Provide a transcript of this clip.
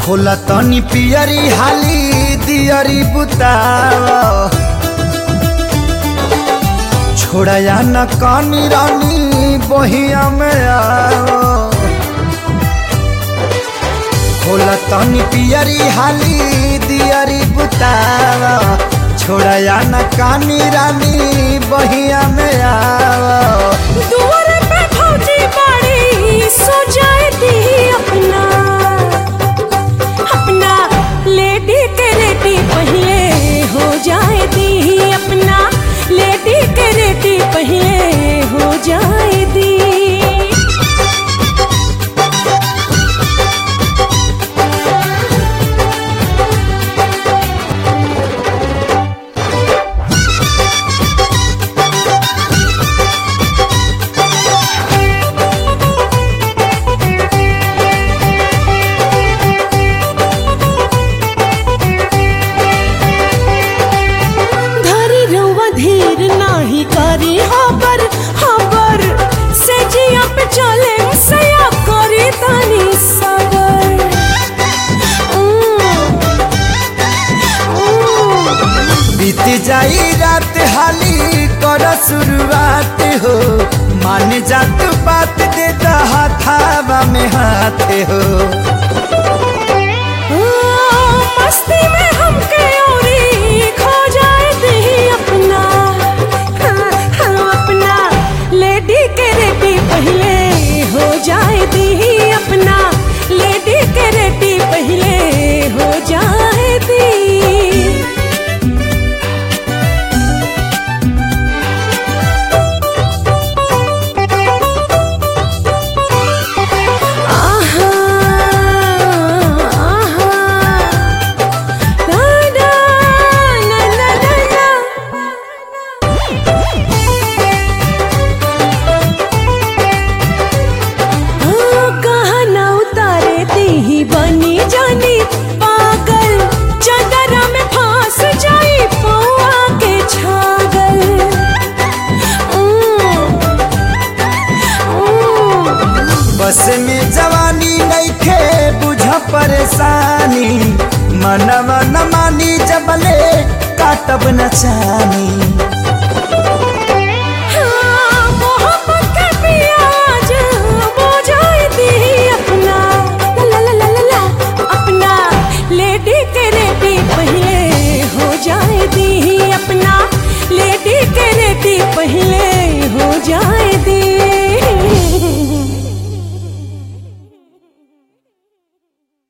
खोला तनी पियरी हाली दियरी बुताव छोड़या न कानी रानी बहिया में आओ खोला तनी पियरी हाली दियरी बुताव छोड़या न कानी रानी बहिया में आओ दुआर पे भौजी बाड़ी सो जाए दी अपना अपना लेडी के रेडी पहले हो जाए दी अपना लेडी के रेडी पहले हो जाए दी धरी रउआ धीर नाही करी हबर हबर से जिया पे चले सया करी तनी सबर उम, उम। बीत जाई रात हाली कर शुरुआत हो मान जात बात दे हाथावा में हाथ हो मस्ती में हमके औरी खो जाए दी अपना हाँ, हाँ, अपना लेडी के रेडी पहले हो जाए दी अपना लेडी के रेडी पहले हो जाए दी आहा आहा ना ना ना ना ना ना हाँ, कहाँ ना उतारे दी ही बनी जानी पागल चदरा में फांस जाई पौआ के छागल उम, उम। बस में जवानी नइखे बुझ परेशानी मनवा न मानी जबले काटब न चानी